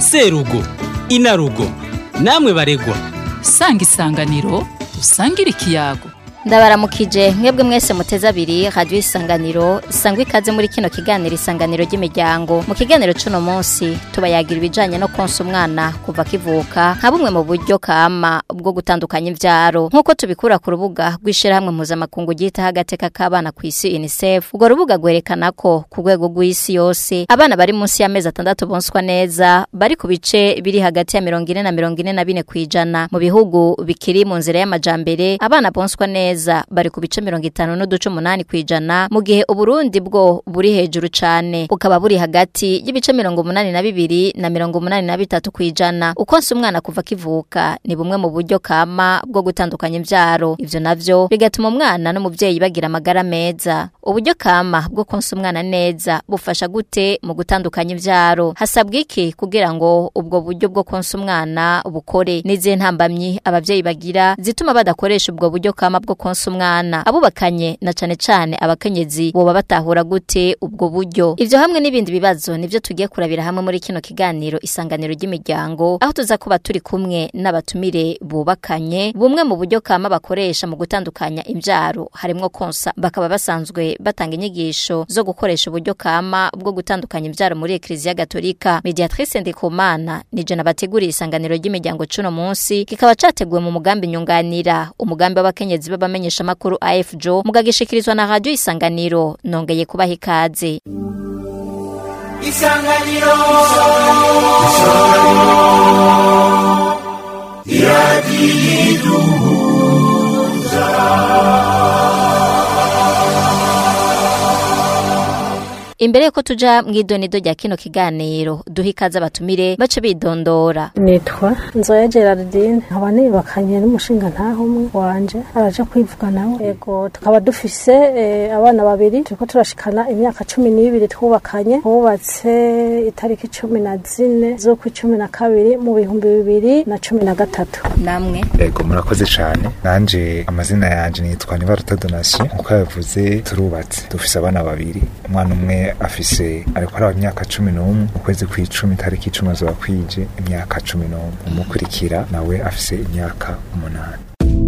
serugo inarugo namwe baregwa sanga isanganiro usangire ikiyago ndabaramukije mwebwe mwese muteze abiri radiyo isanganiro sangwa ikaze muri kino kiganiro isanganiro ry'imiryango mu kiganiro c'uno munsi tubayagira ibijanye no konsa umwana kuva kivuka nka bumwe mu buryo kama bwo gutandukanya imvyaro nk'uko tubikura ku rubuga rw'ishirahamwe mpuzamakungu ryitaho agateka k'abana ku isi unicef urwo rubuga rwerekana ko ku rwego rw'isi yose abana bari munsi y'amezi atandatu bonswa neza bari ku bice biri hagati ya mirongo ine na mirongo ine na bine kw'ijana mu bihugu bikiri mu nzira y'amajambere abana bonswa neza neza bari ku bice mirongo itanu n'uduce umunani kw'ijana mu gihe uburundi bwo buri hejuru cane bukaba buri hagati y'ibice mirongo umunani na bibiri na mirongo umunani na bitatu kw'ijana ukonsa umwana kuva kivuka ni bumwe mu buryo kama bwo gutandukanya imvyaro ivyo navyo bigatuma umwana n'umuvyeyi bagira amagara meza uburyo kama bwo konsa umwana neza bufasha gute mu gutandukanya imvyaro hasabwa iki kugira ngo ubwo buryo bwo konsa umwana bukore n'izihe ntambamyi abavyeyi bagira zituma badakoresha ubwo buryo kama bwo konsa umwana abubakanye na cane cane abakenyezi boba batahura gute ubwo buryo ivyo hamwe n'ibindi bibazo nivyo tugiye kurabira hamwe muri kino kiganiro isanganiro ry'imiryango aho tuza kuba turi kumwe n'abatumire bubakanye bumwe mu buryo kama bakoresha mu gutandukanya imvyaro harimwo konsa bakaba basanzwe batanga inyigisho zo gukoresha uburyo kama bwo gutandukanya imvyaro muri Eklezia Gatolika Mediatrice Ndikumana nije nabateguriye isanganiro ry'imiryango cuno munsi kikaba categuwe mu mugambi nyunganira umugambi w'abakenyezi baba abamenyesha makuru AFJO mugagishikirizwa na radio isanganiro nongeye kubaha ikaze isanganiro imbere yuko tuja mw'idonido rya kino kiganiro duha ikaze abatumire bace bidondora nitwa nzoya gerardine nkaba nibakanye n'umushinga ntaho umwe wanje araja kwivuga nawe yego tukaba dufise eh, abana babiri turiko turashikana imyaka cumi n'ibiri twubakanye twubatse itariki cumi na zine z'ukwa cumi na kabiri mu bihumbi bibiri na cumi na gatatu namwe Ego murakoze cyane nanje amazina yanje nitwa Nibaruta Donatien nkuko yavuze turubatse dufise abana babiri umwana umwe afise ariko araba imyaka cumi n'umwe ukwezi kw'icumi tariki icumi azoba kwije imyaka cumi n'umwe umukurikira nawe afise imyaka umunani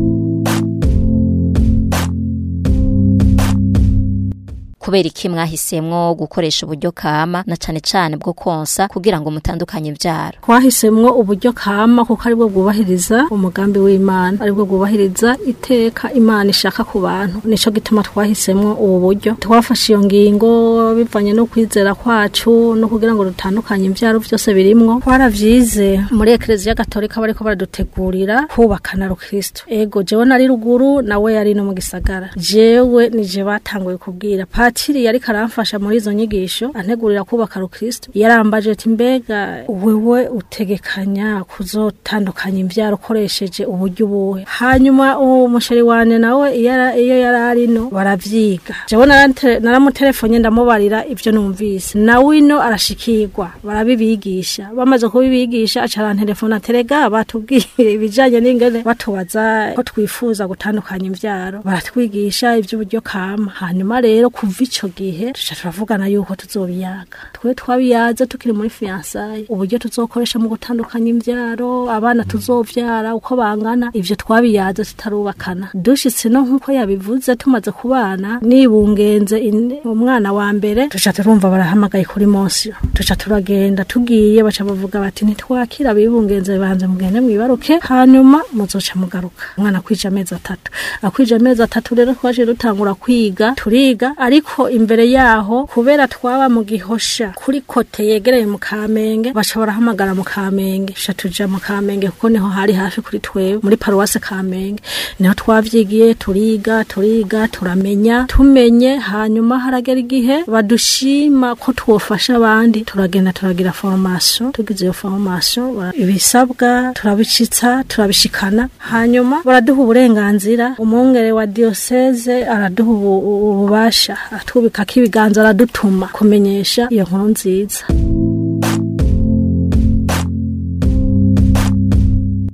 kubera iki mwahisemwo gukoresha uburyo kama na cane cane bwo konsa kugira ngo mutandukanye imvyaro twahisemwo uburyo kama kuko aribwo bwubahiriza umugambi w'imana aribwo bwubahiriza iteka imana ishaka ku bantu nico gituma twahisemwo ubu buryo twafashe iyo ngingo bivanye no kwizera kwacu no kugira ngo dutandukanye imvyaro vyose birimwo twaravyize muri ekleziya gatolika bariko baradutegurira kubakana rukristo ego jewe nari ruguru nawe yari no mu gisagara jewe nije batanguye kubwira patiri yariko aramfasha muri izo nyigisho antegurira kubaka rukristo yarambaje ati mbega wewe utegekanya kuzotandukanya imvyaro ukoresheje uburyo ubuhe hanyuma uwo musheri wanje nawe iyo ara- iyo yari arino baravyiga jewe narante- naramutelefone ndamubarira ivyo numvise nawe ino arashikirwa barabibigisha bamaze kubibigisha aca arantelefona terega batubwire ibijanye n'ingene batubaza ko twifuza gutandukanya imvyaro baratwigisha ivy'uburyo kama hanyuma rero kuva ico gihe tuca turavugana yuko tuzobiyaga twe twabiyaze tukiri muri fiansaye uburyo tuzokoresha mu gutandukanya imvyaro abana tuzovyara uko bangana ivyo twabiyaze tutarubakana dushitse no nkuko yabivuze tumaze kubana nibungenze in- umwana wa mbere tuca turumva barahamagaye kuri monsiyo tuca turagenda tugiye baca bavuga bati ntitwakira bibungenze banze mugende mwibaruke hanyuma muzoca mugaruka umwana kwija amezi atatu akwije amezi atatu rero twaje dutangura kwiga turiga ariko imbere yaho kubera twaba mu gihosha kuri kote yegereye mu kamenge baca barahamagara mu kamenge tuca tuja mu kamenge kuko niho hari hafi kuri twewe muri paruwase kamenge niho twavyigiye turiga turiga turamenya tumenye hanyuma haragera igihe badushima ko twofasha abandi turagenda turagira formation tugize iyo formation bara- ibisabwa turabicitsa turabishikana hanyuma baraduha uburenganzira umwungere wa diocese araduha ubu- ubu- ububasha atwubikako ibiganza aradutuma kumenyesha iyo nkuru nziza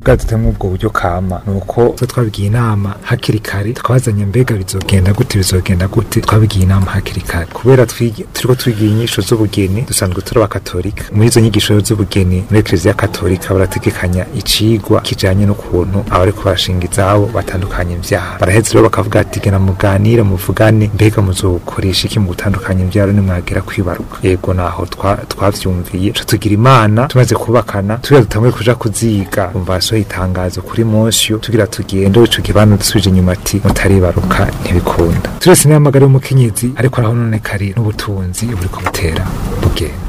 bwa dutemo ubwo buryo kama nuko twe twabigiye inama hakiri kare tukabazanya mbega bizogenda gute bizogenda gute twabigiye inama hakiri kare kubera twigi- turiko twigira inyisho z'ubugeni dusanzwe turi abakatolika muri izo nyigisho z'ubugeni muri eklezia katolika barategekanya icigwa kijanye n'ukuntu abariko barashinga izabo batandukanya imvyaro baraheza rero bakavuga ati gena muganire muvugane mbega muzokoresha iki mu gutandukanya imvyaro nimwagera kwibaruka yego naho twa- twavyumviye ca tugira imana tumaze kubakana tugira dutanguye kuja kuziga umva hasohoye itangazo kuri monsiyo tugira tugende ico kibano dusubije inyuma ati mutaribaruka ntibikunda turese n'amagara y'umukenyezi ariko araho none kari n'ubutunzi buriko butera bugenda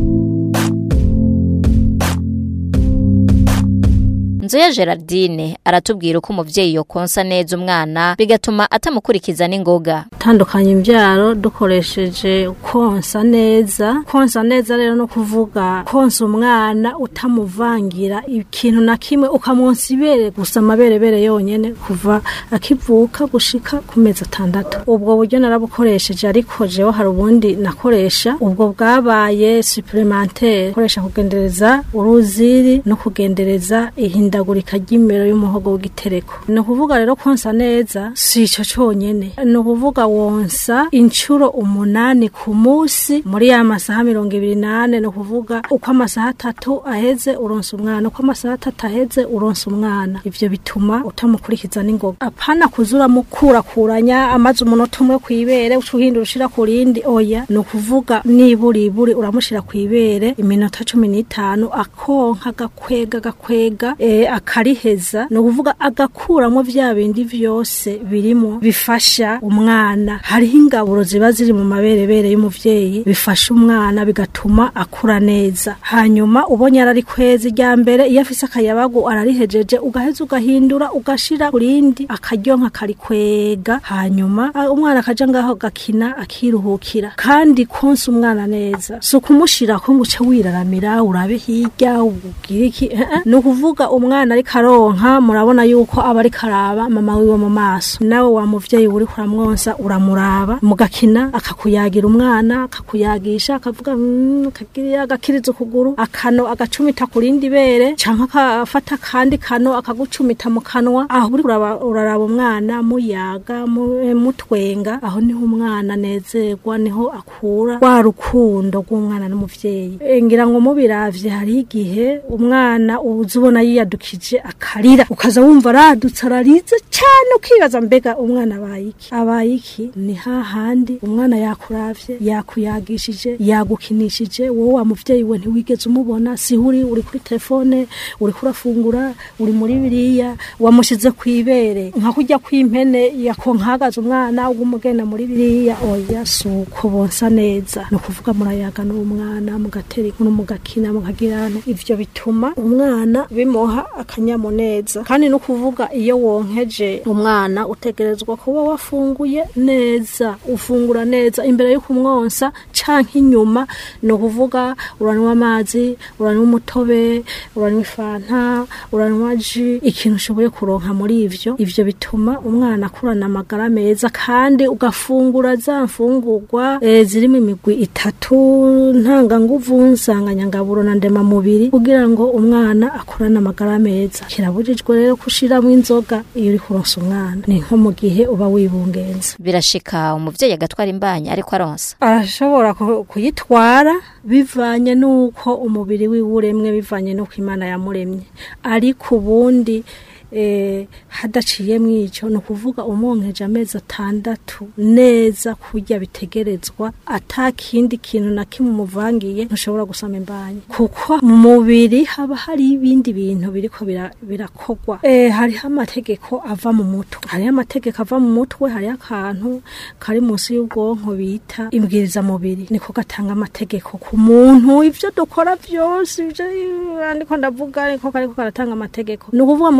Nzoya Gerardine aratubwira uko umuvyeyi yokonsa neza umwana bigatuma atamukurikiza n'ingoga. tandukanya imbyaro dukoresheje konsa neza konsa neza rero no kuvuga konsa umwana utamuvangira ikintu na kimwe ukamwonsa ibere gusa amaberebere yonyene kuva akivuka gushika ku mezi atandatu ubwo buryo narabukoresheje ariko jewe hari ubundi nakoresha ubwo bwabaye supplementaire koresha kugendereza uruziri no kugendereza ihindagurika ry'imero y'umuhogo w'igitereko ni ukuvuga rero konsa neza si ico conyene ni ukuvuga wonsa inshuro umunani ku munsi muri ya masaha mirongo ibiri n'ane ni ukuvuga uko amasaha atatu aheze uronsa umwana uko amasaha atatu aheze uronsa umwana ivyo bituma utamukurikiza n'ingoga apana kuza uramukurakuranya amaze umunota umwe kw'ibere uca uhindura ushira ku rindi oya ni ukuvuga niburiburi uramushira kw'ibere iminota cumi n'itanu akonka agakwega agakwega eh, akariheza ni ukuvuga agakuramo vya bindi vyose birimo bifasha umwana hariho ingaburo ziba ziri mu maberebere y'umuvyeyi bifasha umwana bigatuma akura neza hanyuma ubonye arari kwezi rya mbere iyo afise akayabagu ararihejeje ugaheza ugahindura ugashira kurindi akaryonka karikwega hanyuma ah, umwana akaja ngaho gakina akiruhukira kandi konsa umwana neza si ukumushirako ngo uce wiraramira urabe hirya ubwire iki eh, eh. ni ukuvuga umwana ariko aronka murabona yuko aba ariko araba mama wiwe mu maso nawe wa muvyeyi uri kuramwonsa uramuraba mugakina akakuyagira umwana akakuyagisha akavuga "Mm, akagira agakiriza ukuguru akano agacumita ku rindi bere canke akafata kandi kano akagucumita mu kanwa aho uri uraba- uraraba umwana muyaga mu- eh, mutwenga aho niho umwana anezerwa niho akura wa rukundo rw'umwana n'umuvyeyi Eh, ngira ngo mubiravye hariho igihe umwana uza ubona yiyadukije akarira ukaza wumva aradutse ararize cyane ukibaza mbega umwana abaye iki abaye iki ni hahandi umwana yakuravye yakuyagishije yagukinishije wowe wa muvyeyi we ntiwigeze umubona si uri uri kuri telefone uri kurafungura uri muri biriya wamushize kwibere nka kurya kw'impene yakonkagaza umwana ugumugenda muri biriya oya si uko bonsa neza ni ukuvuga murayaga n'uwo mwana mugatera inkuru mugakina mukagirana ivyo bituma umwana bimuha akanyamuneza kandi no kuvuga iyo wonkeje umwana utegerezwa kuba wafunguye neza ufungura neza imbere yo kumwonsa canke inyuma ni ukuvuga uranywa amazi uranywa umutobe uranywa ifanta uranywa ji ikintu ushoboye kuronka muri ivyo ivyo bituma umwana akurana amagara meza kandi ugafungura za mfungurwa e, zirimo imigwi itatu ntanganguvu nsanganyangaburo na ndemamubiri kugira ngo umwana akurane amagara meza kirabujijwe rero kushiramo inzoga iyo uri kuronsa umwana ni nko mu gihe uba wibungenza Birashika umuvyeyi agatwara imbanyi ariko aronsa. arashobora ku- kuyitwara bivanye n'uko umubiri wiwe uremwe bivanye n'uko imana yamuremye ariko ubundi eh, hadaciye mw'ico ni ukuvuga umwonkeje amezi atandatu neza kurya bitegerezwa ata kindi kintu na kimwe umuvangiye ntushobora gusama imbanyi kuko mu mubiri haba hari ibindi bintu biriko bira- birakogwa eh, hariho amategeko ava mu mutwe hariho amategeko ava mu mutwe hariho akantu kari munsi y'ubwonko bita imbwiriza mubiri niko gatanga amategeko ku muntu ivyo dukora vyose ivyo andiko ndavuga niko kariko karatanga amategeko ni ukuvuga muri ico gihe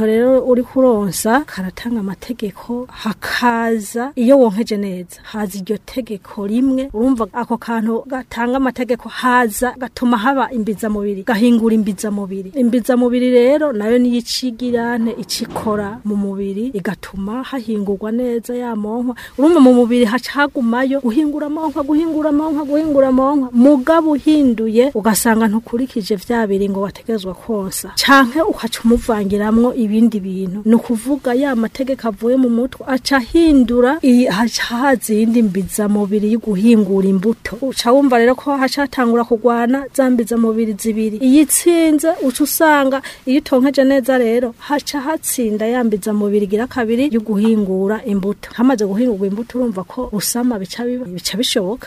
kariho rero uri kuronsa karatanga amategeko hakaza iyo wonkeje neza haza iryo tegeko rimwe urumva ako kantu gatanga amategeko haza gatuma haba imbiza mubiri gahingura imbiza mubiri imbiza mubiri rero nayo niyo icigirane icikora mu mubiri igatuma hahingurwa neza ya monkwa urumva mu mubiri haca hagumayo guhingura monkwa guhingura monkwa guhingura monkwa mugabo uhinduye ugasanga ntukurikije vya biri ngo wategezwa konsa canke ukaca umuvangiramwo ibindi bintu ni ukuvuga ya mategeko avuye mu mutwe aca ahindura iyi- haca haza iyindi mbiza mubiri yo guhingura imbuto uca wumva rero ko haca hatangura kugwana za mbiza mubiri zibiri iyo itsinze uca usanga iyo utonkeje neza rero haca hatsinda ya mbiza mubiri igira kabiri yo guhingura imbuto hamaze guhingurwa imbuto urumva ko usama bica biba bica bishoboka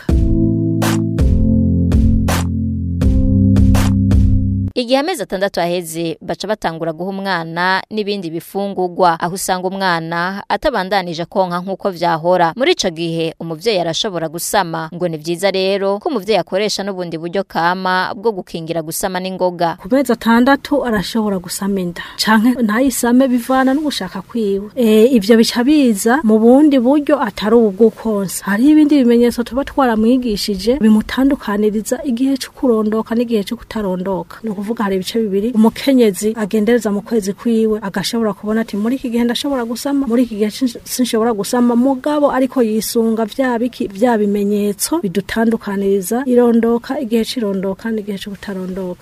Igihe amezi atandatu aheze baca batangura guha umwana n'ibindi bifungurwa aho usanga umwana atabandanije konka nk'uko vyahora muri ico gihe umuvyeyi arashobora gusama ngo ni vyiza rero ko umuvyeyi akoresha n'ubundi buryo kama bwo gukingira gusama n'ingoga ku mezi atandatu arashobora gusama inda canke ntayisame bivana n'ugushaka kwiwe e, ivyo bica biza mu bundi buryo atari ubu bw'ukonsa hariho ibindi bimenyetso tuba twaramwigishije bimutandukaniriza igihe co kurondoka n'igihe co kutarondoka ni ukuvuga hari ibice bibiri umukenyezi agendereza mu kwezi kwiwe agashobora kubona ati muri iki gihe ndashobora gusama muri iki gihe sin- sinshobora gusama mugabo ariko yisunga vya biki vya bimenyetso bidutandukaniriza irondoka igihe c'irondoka n'igihe co kutarondoka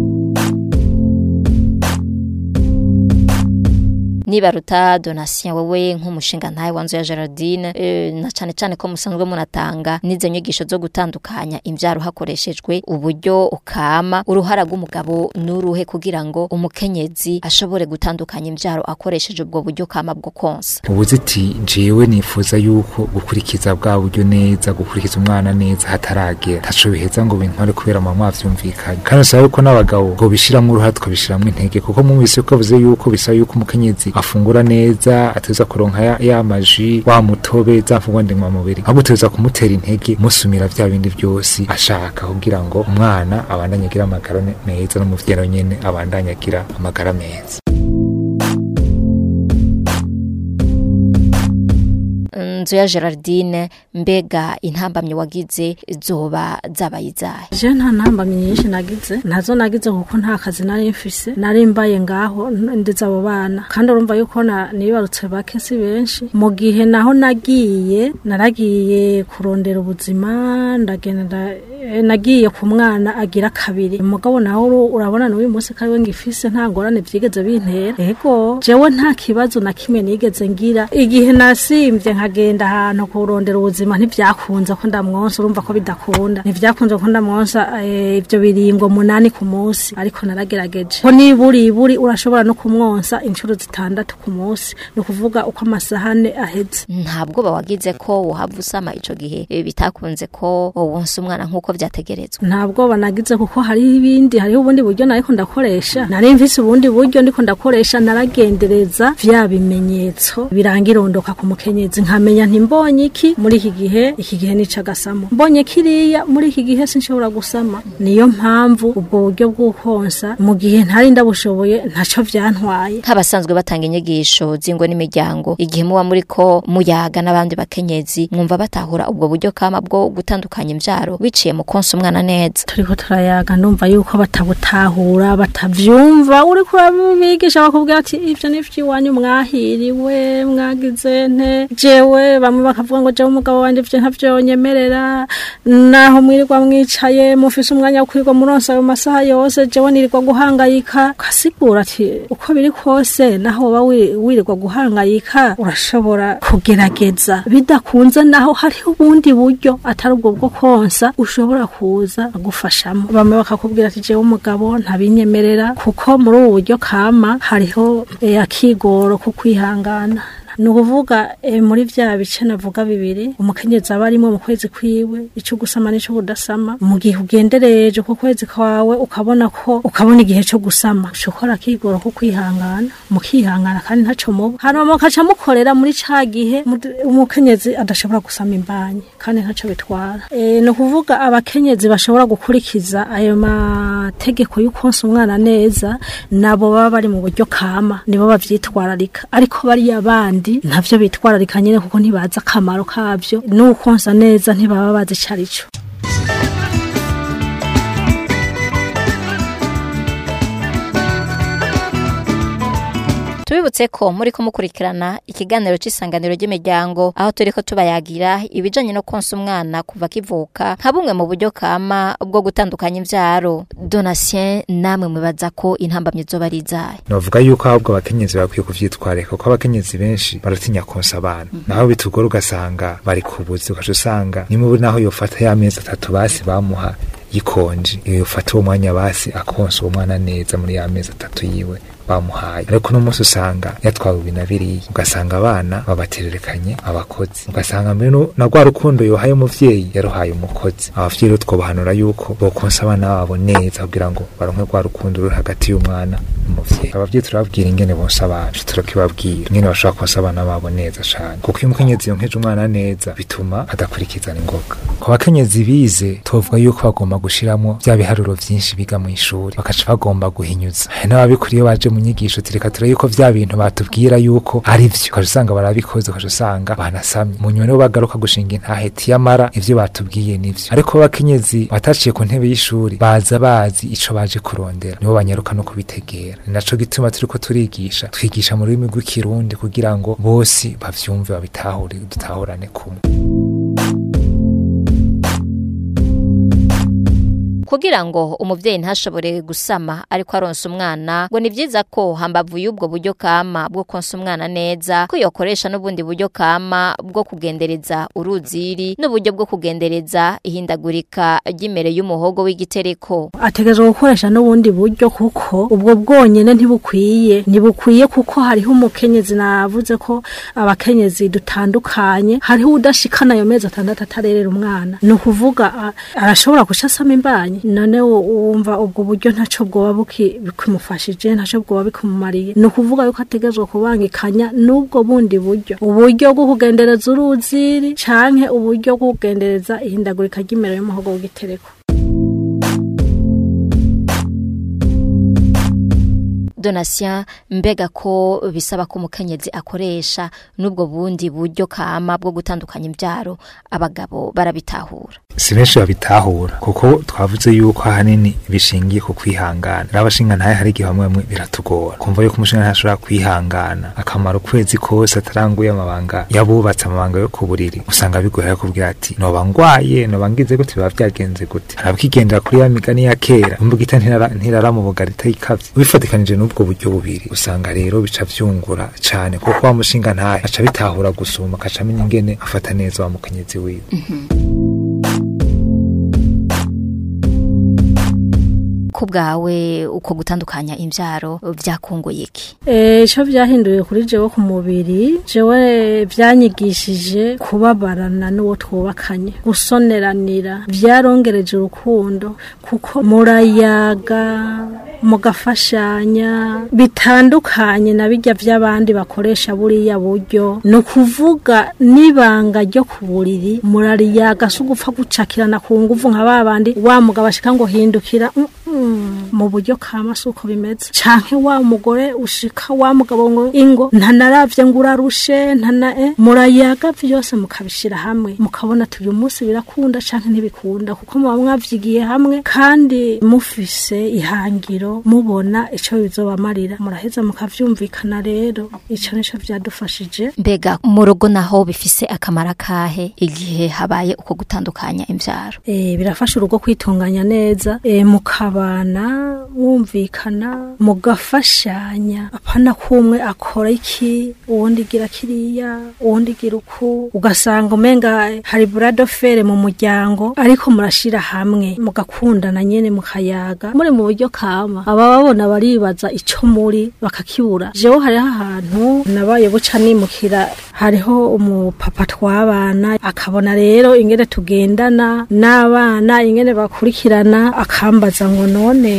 nibaruta donatien wewe nk'umushinga ntawe wanzu ya Gerardine e, na cane cane ko musanzwe munatanga n'izo nyigisho zo gutandukanya imvyaro hakoreshejwe uburyo ukama uruhara rw'umugabo n'uruhe kugira ngo umukenyezi ashobore gutandukanya imvyaro akoresheje ubwo buryo kama bwo konsa ubuze ati jewe nifuza yuko gukurikiza bwa buryo neza gukurikiza umwana neza hataragera ntaco biheza ngo bintware kubera mama mwavyumvikanye kandi usaba yuko n'abagabo ngo bishiramwo uruhara tukabishiramwo intege kuko mwumvise ko avuze yuko bisaba yuko umukenyezi afungura neza ateza kuronka ya, ya maji wa mutobe za mfungwa ndemamubiri ahubwo tuza kumutera intege musumira vya bindi vyose ashaka kugira ngo umwana abandanye agira amagara ne- meza n'umuvyeyi nawe nyene abandanye agira amagara meza nzu ya Gerardine mbega intambamye wagize zoba zabaye izahe je nta ntambamyi nyinshi nagize nazo nagize kuko nta kazi nari mfise nari mbaye ngaho n- ndeze abo bana kandi urumva yuko na- nibarutse bake si benshi mu gihe naho nagiye naragiye kurondera ubuzima ndagenda eh, nagiye ku mwana agira kabiri umugabo nawe uru- urabona n'uyu munsi ko ariwe ngifise nta ngorane vyigeze bintera ego jewe nta kibazo na kimwe nigeze ngira igihe nasimvye nkagenda ahantu kurondera ubuzima ntivyakunze ko ndamwonsa urumva ko bidakunda ntivyakunze ko ndamwonsa eh, ivyo biringo munani ku munsi ariko naragerageje ko niburi iburi urashobora no kumwonsa inshuro zitandatu ku munsi ni ukuvuga uko amasahane aheze ntabwo bawagize ko wohava usama ico gihe eh, bitakunze ko wonsa umwana nk'uko vyategerezwa ntabwo banagize kuko hariho ibindi hariho ubundi buryo nariko ndakoresha nari mfise ubundi buryo ndiko ndakoresha naragendereza vya bimenyetso biranga irondoka ku mukenyezi nkamenya nti mbonye iki muri iki gihe iki gihe nica agasamo mbonye kiriya muri iki gihe sinshobora gusama niyo mpamvu ubwo buryo bw'ukonsa mu gihe ntari ndabushoboye ntaco vyantwaye nk'abasanzwe batanga inyigisho z'ingo n'imiryango igihe muba muri ko muyaga n'abandi bakenyezi mwumva batahura ubwo buryo kama bwo gutandukanya imvyaro biciye mu konsa umwana neza turiko turayaga ndumva yuko batabutahura batavyumva uriko urabigisha bakubwira ati ivyo ni iwanyu mwahiriwe mwagize nte jewe bamwe bakavuga ngo jewe umugabo wanje ivyo ntavyonyemerera naho mwirirwa mwicaye mufise umwanya wo kwirirwa muronsa ayo masaha yose jewe nirirwa guhangayika ukasigura ati uko biri kose naho woba wi- wirirwa guhangayika urashobora kugerageza bidakunze naho hariho ubundi buryo atari ubwo bwo konsa ushobora kuza agufashamo bamwe bakakubwira ati jewe umugabo ntabinyemerera kuko muri ubu buryo kama hariho eh, akigoro ko kwihangana ni ukuvuga eh, muri vya bice navuga bibiri umukenyezi aba arimo mu kwezi kwiwe ico gusama n'ico kudasama mu gihe ugendereje ku kwezi kwawe ukabona ko ukabona igihe co gusama ushobora akigoro ko kwihangana mukihangana kandi ntaco muba hanyuma mukaca mukorera muri ca gihe mud- umukenyezi adashobora gusama imbanyi kandi ntaco bitwara e, ni ukuvuga abakenyezi bashobora gukurikiza ayo mategeko y'ukonsa umwana neza nabo baba bari mu buryo kama nibo bavyitwararika ariko bariya bandi ntavyo bitwararika nyene kuko ntibazi akamaro kavyo n'ukonsa neza ntibaba bazi icarico tubibutse ko muri kumukurikirana ikiganiro cy'isanganiro ry'imiryango aho turi ko tubayagira ibijanye no konsa umwana kuva kivuka nka bumwe mu buryo kama bwo gutandukanya imvyaro donatien namwe mwibaza ko intambamyi zoba ari izahe novuga yuko ahubwo abakenyezi bakwiye kuvyitwarika kuko abakenyezi benshi baratinya konsa abana naho bitugora ugasanga bari kubuzi ugaca usanga nimubu naho yofata ya mezi atatu basi bamuha yikonje iyo yofata uwo mwanya basi akonsa uwo mwana neza muri ya mezi atatu yiwe bamuhaye ariko uno munsi usanga yatwawe ibi na biriya ugasanga abana babatererekanye abakozi ugasanga mbere nu- na rwa rukundo yohaye umuvyeyi yaruhaye umukozi abavyeyi rero twobahanura yuko bokonsa abana babo neza kugira ngo baronke rwa rukundo ruri hagati y'umwana n'umuvyeyi abavyeyi turababwira ingene bonsa abana turakibabwira ingene bashobora konsa abana babo neza cane kuko iyo umukenyezi yonkeje umwana neza bituma adakurikizana ingoga ku bakenyezi bize tuvuga yuko bagomba gushiramwo vya biharuro vyinshi biga mu ishuri bakaca bagomba guhinyuza hari n'ababikuriye baje mu nyigisho tureka turebe yuko vya bintu batubwira yuko ari vyo ukaca usanga barabikoze ukaca usanga banasamye mu nyuma nibo bagaruka gushinga intahe tiyamara ivyo batubwiye nivyo ariko abakenyezi bataciye ku ntebe y'ishuri baza bazi ico baje kurondera nibo banyaruka no kubitegera ni naco gituma turiko turigisha twigisha mu rurimi rw'ikirundi kugira ngo bose bavyumve babitahure dutahurane kumwe kugira ngo umuvyeyi ntashobore gusama ariko aronsa umwana ngo ni vyiza ko hambavu y'ubwo buryo kama bwo konsa umwana neza ko yokoresha n'ubundi buryo kama bwo kugendereza uruziri n'uburyo bwo kugendereza ihindagurika ry'imere y'umuhogo w'igitereko ategerezwa gukoresha n'ubundi buryo kuko ubwo bwonyene ntibukwiye ntibukwiye kuko hariho umukenyezi navuze ko abakenyezi dutandukanye hariho udashikana ayo mezi atandatu atarerera umwana ni ukuvuga a- arashobora guca asama imbanyi none wo- wumva ubwo buryo ntaco bwoba buki- bikimufashije ntaco bwoba bikumumariye ni ukuvuga yuko ategerezwa kubangikanya n'ubwo bundi buryo uburyo bwo kugendereza uruziri canke uburyo bwo kugendereza ihindagurika ry'imere y'umuhogo w'igitereko donatien mbega ko bisaba ko umukenyezi akoresha n'ubwo bundi buryo kama bwo gutandukanya imbyaro abagabo barabitahura si benshi babitahura kuko twavuze yuko ahanini bishingiye ku kwihangana rero abashinga ntaye hari igihe bamwe bamwe biratugora kumva yuko umushinga ntahe ashobora kwihangana akamara ukwezi kose ataranguye amabanga yabubatse amabanga yo ku buriri usanga bigoye kubwira ati noba ngwaye noba ngize gute biba byagenze gute arabikigendera kuri ya migani ya kera imbugita ntirara ntirara mu bugari itayikavye ubifatikanije n'ubwo buryo bubiri usanga rero bica vyungura cane kuko wa mushinga ntahe aca bitahura gusuma akaca amenya ingene afata neza wa mukenyezi wiwe ko bwawe uko gutandukanya imbyaro byakunguye iki Eh, ico vyahinduye kuri jewe ku mubiri jewe vyanyigishije kubabarana n'uwo twubakanye gusoneranira vyarongereje urukundo kuko murayaga mugafashanya bitandukanye na bijya vy'abandi bakoresha buriya buryo ni ukuvuga n'ibanga ryo ku buriri murariyaga si ugupfa gucakirana ku nguvu nka babandi wa mugabo ashika ngo hindukira mm, mm, mu buryo kama si uko bimeze canke wa mugore ushika wa mugabo ngo ingo ntanaravye ngo urarushe ntana eh murayaga vyose mukabishira hamwe mukabona ati uyu munsi birakunda canke ntibikunda kuko muba mwavyigiye hamwe kandi mufise ihangiro mubona ico bizobamarira muraheza mukavyumvikana rero ico nico vyadufashije mbega mu rugo naho bifise akamaro kahe igihe habaye uko gutandukanya imbyaro e, birafasha urugo kwitunganya neza e, mukabana mwumvikana mugafashanya apana kumwe akora iki uwundi gira kiriya uwundi gira uku ugasanga umenga hari buradofere mu muryango ariko murashira hamwe mugakundana nyene mukayaga muri mu buryo kama aba babona baribaza ico muri bakakibura jewe hariho ahantu nabaye buca nimukira hariho umupapa twabana akabona rero ingene tugendana n'abana ingene bakurikirana akambaza ngo none ngo ntabwo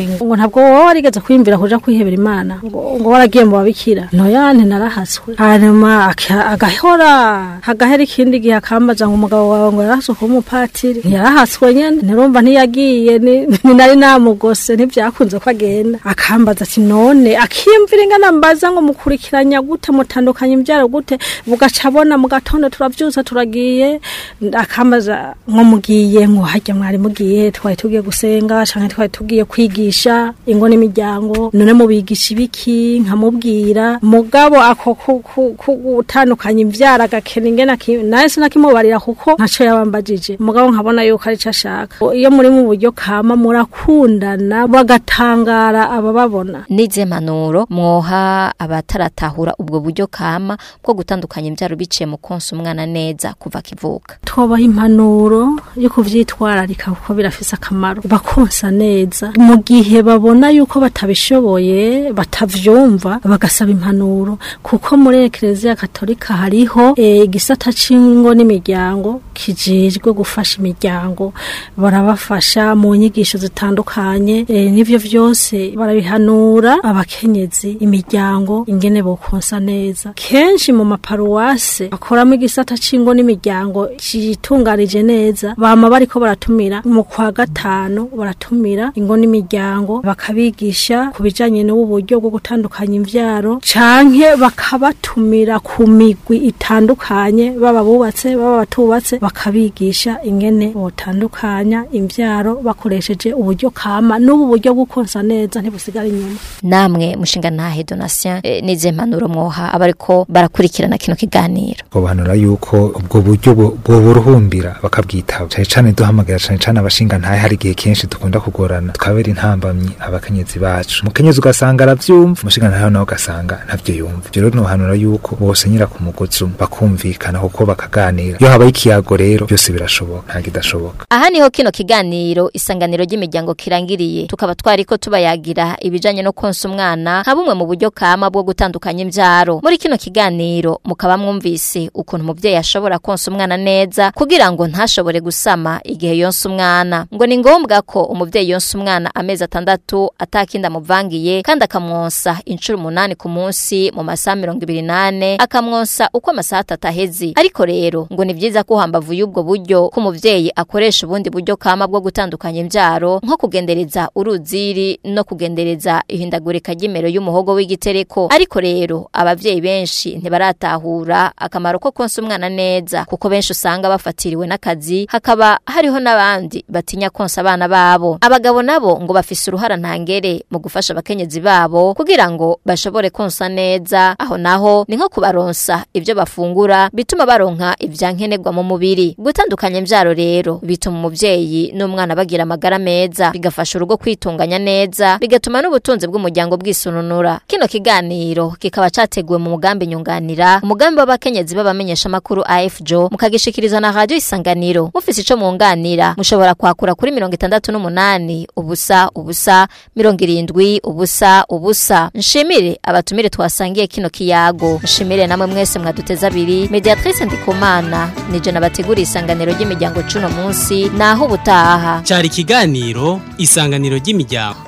ntabwo wowe warigeze kwiyumvira kuja kwihebera imana ngo ngo waragiye mu babikira ntoya ntinarahaswe hanyuma aka- agahora hagahera ikindi gihe akambaza ngo umugabo wawe ngo yarahaswe kuba umupatiri ntiyarahaswe nyene ntirumva ntiyagiye ni ni nari namugose ntibyakunze ko agenda akambaza ati none akiyumvira ingana mbaza ngo mukurikiranya gute mutandukanye imbyaro gute bugaca abona mu gatondo turavyusa turagiye akambaza ngo mugiye ngo harya mwari mugiye twari tugiye gusenga canke twari tugiye kwigisha ingo n'imiryango none mubigisha ibiki nkamubwira mugabo ako ku- ku- ku- gutandukanya imvyaro agakena ingene aki- nawe sinakimubarira kuko ntaco yabambajije mugabo nkabona yuko ari co ashaka iyo muri mu buryo kama murakundana bagatangara abababona nize manuro mwoha abataratahura ubwo buryo kama bwo gutandukanya imbyaro biciye mu konsa umwana neza kuva akivuka twabaha impanuro yo kuvyitwararika kuko birafise akamaro bakonsa neza mu gihe babona yuko batabishoboye batavyumva bagasaba impanuro kuko muri ekereziya katolika hariho eh, igisata c'ingo n'imiryango kijejwe gufasha imiryango barabafasha mu nyigisho zitandukanye eh, n'ivyo vyose barabihanura abakenyezi imiryango ingene bokonsa neza kenshi mu maparuwase bakoramo igisata c'ingo n'imiryango citunganije neza bama bariko baratumira mu kwa gatanu baratumira ingo n'imiryango bakabigisha ku bijanye n'ubu buryo bwo gutandukanya imvyaro canke bakabatumira ku migwi itandukanye baba bubatse baba batubatse bakabigisha ingene botandukanya imvyaro bakoresheje uburyo kama n'ubu buryo bwo konsa neza ntibusigara inyuma namwe mushinga ntahe donatien eh, nize mpanuro mwoha abariko barakurikirana kino kiganiro babanura yuko ubwo buryo bu- boburuhumbira bakabwitaba cane cane duhamagara cane cane abashinga ntahe hari igihe kenshi dukunda kugorana tukabera intambamyi abakenyezi bacu umukenyezi ugasanga aravyumva umushinga ntahe nawe ugasanga ntavyo yumva ivyo rero nohanura yuko bose nyira ku mugozi umwe bakumvikana kuko bakaganira iyo habaye ikiyago rero byose birashoboka nta kidashoboka aha niho kino kiganiro isanganiro ry'imiryango kirangiriye tukaba twariko tubayagira ibijanye no konsa umwana nka bumwe mu buryo kama bwo gutandukanya imvyaro muri kino kiganiro mukaba mwumvise ukuntu umuvyeyi ashobora konsa umwana neza kugira ngo ntashobore gusama igihe yonsa umwana ngo ni ngombwa ko umuvyeyi yonsa umwana amezi atandatu atakindi amuvangiye kandi akamwonsa inshuro umunani ku munsi mu masaha mirongo ibiri nane akamwonsa uko amasaha atatu aheze ariko rero ngo ni vyiza ko hambavu y'ubwo buryo ko umuvyeyi akoresha ubundi buryo kama bwo gutandukanya imvyaro nko kugendereza uruziri no kugendereza ihindagurika ry'imero y'umuhogo w'igitereko ariko rero abavyeyi benshi ntibaratahura akamaro ko konsa umwana neza kuko benshi usanga bafatiriwe n'akazi hakaba hariho n'abandi batinya konsa abana babo abagabo nabo ngo bafise uruhara ntangere mu gufasha abakenyezi babo kugira ngo bashobore konsa neza aho naho ni nko kubaronsa ibyo bafungura bituma baronka ivyankenerwa mu mubiri gutandukanya imvyaro rero bituma umuvyeyi n'umwana bagira amagara meza bigafasha urugo kwitunganya neza bigatuma n'ubutunzi bw'umuryango bwisununura kino kiganiro kikaba categuwe mu mugambi nyunganira umugambi w'abakenyezi b'abamenyesha makuru AFJO mukagishikirizwa na radio isanganiro mufise ico munganira mushobora kwakura kuri mirongo itandatu n'umunani ubusa ubusa mirongo irindwi ubusa ubusa nshimire abatumire twasangiye kino kiyago nshimire namwe mwese mwaduteza abiri mediatrice ndikumana nije nabateguriye isanganiro ry'imiryango cuno munsi naho ubutaha cyari ikiganiro isanganiro ry'imiryango